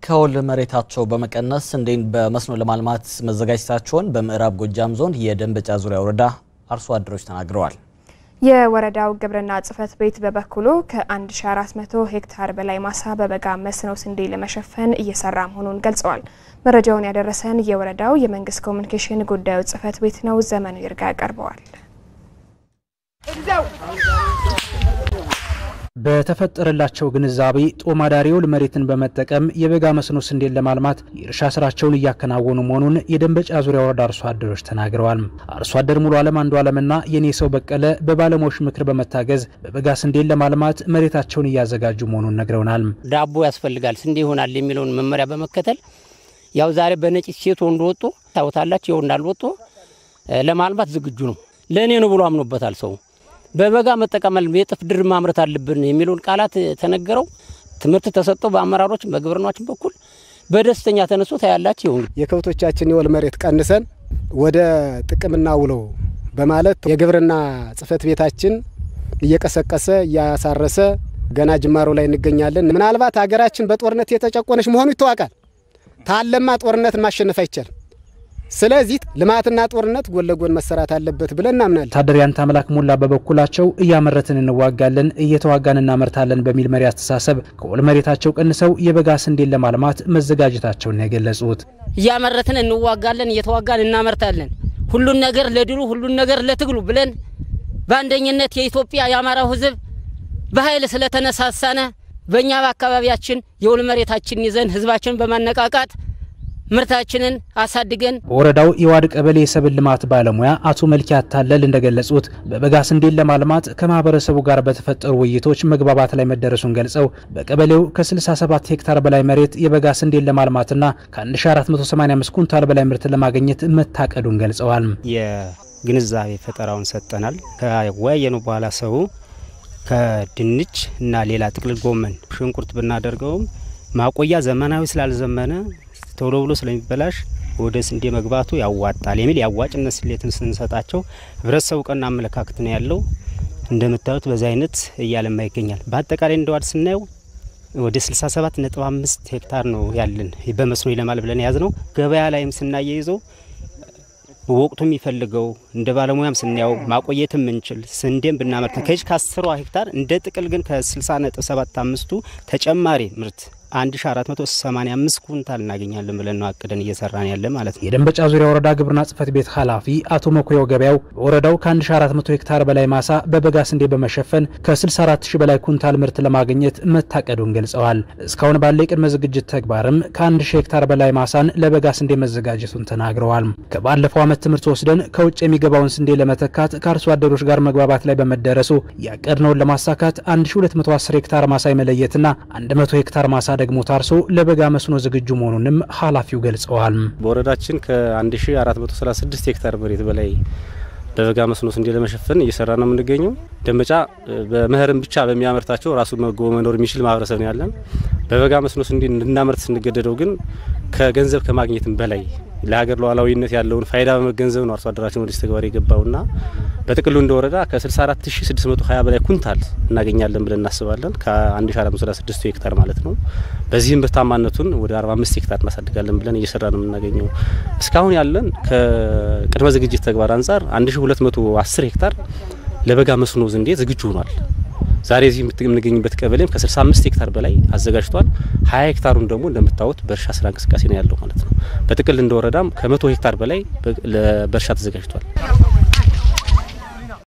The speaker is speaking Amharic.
ከወል መሬታቸው በመቀነስ ስንዴን በመስኖ ለማልማት መዘጋጀታቸውን በምዕራብ ጎጃም ዞን የደንበጫ ዙሪያ ወረዳ አርሶ አደሮች ተናግረዋል። የወረዳው ግብርና ጽሕፈት ቤት በበኩሉ ከ1400 ሄክታር በላይ ማሳ በበጋ መስኖ ስንዴ ለመሸፈን እየሰራ መሆኑን ገልጸዋል። መረጃውን ያደረሰን የወረዳው የመንግስት ኮሚኒኬሽን ጉዳዮች ጽሕፈት ቤት ነው። ዘመኑ ይርጋ ያቀርበዋል። በተፈጠረላቸው ግንዛቤ ጦማዳሪ የወል መሬትን በመጠቀም የበጋ መስኖ ስንዴን ለማልማት የእርሻ ስራቸውን እያከናወኑ መሆኑን የደንበጫ ዙሪያ ወረዳ አርሶ አደሮች ተናግረዋል። አርሶ አደር ሙሉ አለም አንዱ አለምና የኔ ሰው በቀለ በባለሙያዎች ምክር በመታገዝ በበጋ ስንዴን ለማልማት መሬታቸውን እያዘጋጁ መሆኑን ነግረውናል። ዳቦ ያስፈልጋል ስንዴ ይሆናል የሚለውን መመሪያ በመከተል ያው ዛሬ በነጭት ሴት ወንዱ ወጦ ታወታላችሁ ይኸው እንዳልወጦ ለማልማት ዝግጁ ነው። ለእኔ ነው ብሎ አምኖበታል ሰው በበጋ መጠቀም የጥፍ ድር ማምረት አለብን የሚለውን ቃላት ተነገረው ትምህርት ተሰጠው በአመራሮች በግብርናችን በኩል በደስተኛ ተነስቶ ታያላችሁ። ይሁን የከብቶቻችን የወል መሬት ቀንሰን ወደ ጥቅምና ውለው በማለት የግብርና ጽሕፈት ቤታችን እየቀሰቀሰ እያሳረሰ ገና ጅማሮ ላይ እንገኛለን። ምናልባት ሀገራችን በጦርነት የተጨቆነች መሆኑ ይታወቃል። ታለማ ጦርነትን ማሸነፍ አይቻልም። ስለዚህ ልማትና ጦርነት ጎን ለጎን መሰራት አለበት ብለን እናምናለን። ወታደር ያንተ አምላክ ሞላ በበኩላቸው እያመረትን እንዋጋለን፣ እየተዋጋን እናመርታለን በሚል መሪ አስተሳሰብ ከወል መሬታቸው ቀንሰው የበጋ ስንዴን ለማልማት መዘጋጀታቸውን የገለጹት እያመረትን እንዋጋለን፣ እየተዋጋን እናመርታለን፣ ሁሉን ነገር ለድሉ ሁሉን ነገር ለትግሉ ብለን በአንደኝነት የኢትዮጵያ የአማራው ሕዝብ በኃይል ስለተነሳሳነ በእኛ በአካባቢያችን የወል መሬታችን ይዘን ሕዝባችንን በማነቃቃት ምርታችንን አሳድገን በወረዳው የዋድ ቀበሌ የሰብል ልማት ባለሙያ አቶ መልኪ አታለል እንደገለጹት በበጋ ስንዴን ለማልማት ከማህበረሰቡ ጋር በተፈጠሩ ውይይቶች መግባባት ላይ መደረሱን ገልጸው በቀበሌው ከ67 ሄክታር በላይ መሬት የበጋ ስንዴን ለማልማትና ከ1485 ኩንታል በላይ ምርት ለማግኘት መታቀዱን ገልጸዋል። የግንዛቤ ፈጠራውን ሰጠናል። ከወያየኑ በኋላ ሰው ከድንች እና ሌላ ጥቅልል ጎመን፣ ሽንኩርት ብናደርገውም ማቆያ ዘመናዊ ስላልዘመነ ቶሎ ብሎ ስለሚበላሽ ወደ ስንዴ መግባቱ ያዋጣል የሚል የአዋጭነት ስሌትን ስንሰጣቸው ህብረተሰቡ ቀና አመለካከት ነው ያለው። እንደምታዩት በዚህ አይነት እያለማ ይገኛል። በአጠቃላይ እንደ ዋድ ስናየው ወደ 67 ነጥብ 5 ሄክታር ነው ያለን በመስኖ ይለማል ብለን የያዝ ነው። ገበያ ላይም ስናያይዘው በወቅቱ የሚፈልገው እንደ ባለሙያም ስናየው ማቆየት የምንችል ስንዴም ብናመርት ከዚህ ከአስሯ ሄክታር እንደ ጥቅል ግን ከ60 ነጥብ 7 አምስቱ ተጨማሪ ምርት 1485 ኩንታል እናገኛለን ብለን ነው አቅደን እየሰራን ያለ ማለት ነው። የደንበጫ ዙሪያ ወረዳ ግብርና ጽሕፈት ቤት ኃላፊ አቶ መኩሪያው ገበያው በወረዳው ከ1400 ሄክታር በላይ ማሳ በበጋ ስንዴ በመሸፈን ከ64000 በላይ ኩንታል ምርት ለማግኘት መታቀዱን ገልጸዋል። እስካሁን ባለ የቅድመ ዝግጅት ተግባርም ከ1000 ሄክታር በላይ ማሳን ለበጋ ስንዴ መዘጋጀቱን ተናግረዋል። ከባለፈው ዓመት ትምህርት ወስደን ከውጭ የሚገባውን ስንዴ ለመተካት ከአርሶ አደሮች ጋር መግባባት ላይ በመደረሱ ያቀድነውን ለማሳካት 1210 ሄክታር ማሳ የመለየትና 100 ሄክታር ማሳ ደግሞ ታርሶ ለበጋ መስኖ ዝግጁ መሆኑንም ኃላፊው ገልጸዋል። በወረዳችን ከ1436 ሄክታር መሬት በላይ በበጋ መስኖ ስንዴ ለመሸፈን እየሰራ ነው የምንገኘው። ደንበጫ በመኸርም ብቻ በሚያመርታቸው ራሱ መግቦ መኖር የሚችል ማህበረሰብ ነው ያለን። በበጋ መስኖ ስንዴ እንድናመርት ስንገደደው ግን ከገንዘብ ከማግኘትም በላይ ለሀገር ሉዓላዊነት ያለውን ፋይዳ በመገንዘብ ነው አርሶ አደራችን ወደዚህ ተግባር የገባውና በጥቅሉ እንደ ወረዳ ከ64620 በላይ ኩንታል እናገኛለን ብለን እናስባለን። ከ1436 ሄክታር ማለት ነው። በዚህም ምርታማነቱን ወደ 45 ሄክታር እናሳድጋለን ብለን እየሰራ ነው የምናገኘው። እስካሁን ያለን ከቅድመ ዝግጅት ተግባር አንጻር 1210 ሄክታር ለበጋ መስኖ ስንዴ ዝግጁ ሆኗል። ዛሬ እዚህ የምንገኝበት ቀበሌም ከ65 ሄክታር በላይ አዘጋጅቷል። 20 ሄክታሩን ደግሞ እንደምታዩት በእርሻ ስራ እንቅስቃሴ ነው ያለው ማለት ነው። በጥቅል እንደ ወረዳም ከ100 ሄክታር በላይ በእርሻ ተዘጋጅቷል።